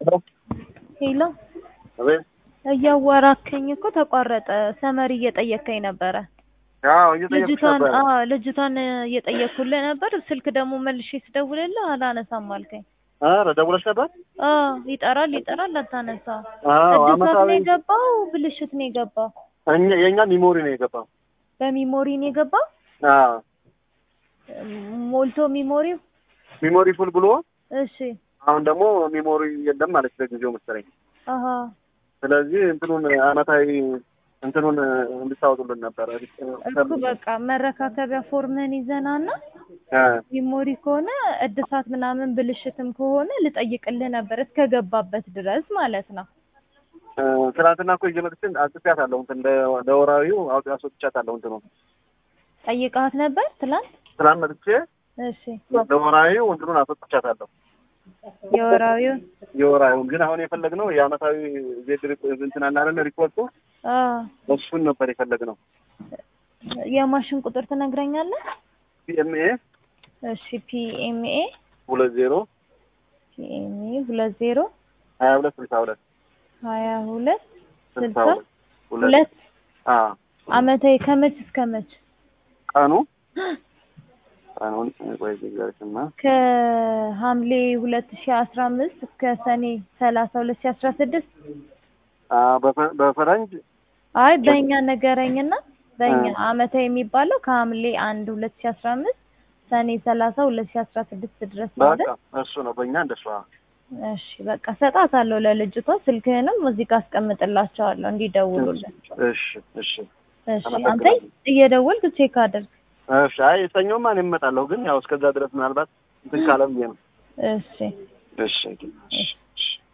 ሄሎ አቤት። እያዋራከኝ እኮ ተቋረጠ። ሰመሪ እየጠየከኝ ነበረ። አዎ እየጠየኩሽ ልጅቷን ነበር። አዎ ልጅቷን እየጠየኩልህ ነበር። ስልክ ደግሞ መልሼ ስደውልልህ አላነሳም አልከኝ። ኧረ ደውለሽ ነበር? አዎ ይጠራል ይጠራል አታነሳ። አዎ እድሳት ነው አመታዊ የገባው ብልሽት ነው የገባው? እኛ የኛ ሚሞሪ ነው የገባው። በሚሞሪ ነው የገባው? አዎ ሞልቶ ሚሞሪው? ሚሞሪ ፉል ብሎ እሺ አሁን ደግሞ ሚሞሪ የለም ማለት ለጊዜው መሰለኝ። አሀ ስለዚህ እንትኑን አመታዊ እንትኑን እንድታወጡልን ነበረ። እኮ በቃ መረካከቢያ ፎርምህን ይዘናና አ ሚሞሪ ከሆነ እድሳት ምናምን ብልሽትም ከሆነ ልጠይቅልህ ነበር እስከገባበት ድረስ ማለት ነው። እ ትናንትና እኮ ይዤ መጥቼ አጽፌያታለሁ። እንትን ለ- ለወራዊው አውጥ አስወጥቻታለሁ። እንትኑ ጠይቃት ነበር ትላንት? ትናንት መጥቼ እሺ ለወራዊው እንትኑን አስወጥቻታለሁ። የወራዊውን የወራዊውን ግን አሁን የፈለግነው የአመታዊ ዜድ ሪፖ- እንትን አለ አይደለ ሪፖርቱ አ እሱን ነበር የፈለግነው። የማሽን ቁጥር ትነግረኛለህ? ፒኤምኤ እሺ ፒኤምኤ ሁለት ዜሮ ፒኤምኤ ሁለት ዜሮ ሀያ ሁለት ስልሳ ሁለት ሀያ ሁለት ስልሳ ስልሳ ሁለት ሁለት ሁለት አ አመታዊ ከመች እስከ መች? ቀኑ ቀኑን ቆይ ልንገርሽማ ከሐምሌ ሁለት ሺ አስራ አምስት እስከ ሰኔ ሰላሳ ሁለት ሺ አስራ ስድስት አ በፈ- በፈረንጅ አይ በእኛ ነገረኝና በእኛ አ አመታዊ የሚባለው ከሐምሌ አንድ ሁለት ሺ አስራ አምስት ሰኔ ሰላሳ ሁለት ሺ አስራ ስድስት ድረስ ነው በቃ አይደል? እሱ ነው በእኛ እንደሱ። አ እሺ በቃ ሰጣታለሁ ለልጅቷ። ስልክህንም እዚህ ጋር አስቀምጥላቸዋለሁ እንዲደውሉልን። እሺ እሺ እሺ አንተ አመሰግናለሁ። እየደወልክ ቼክ አድርግ። እሺ አይ ሰኞማ እኔ እመጣለሁ፣ ግን ያው እስከዛ ድረስ ምናልባት እንትን ካለ ብዬ ነው። እሺ እሺ እሺ እሺ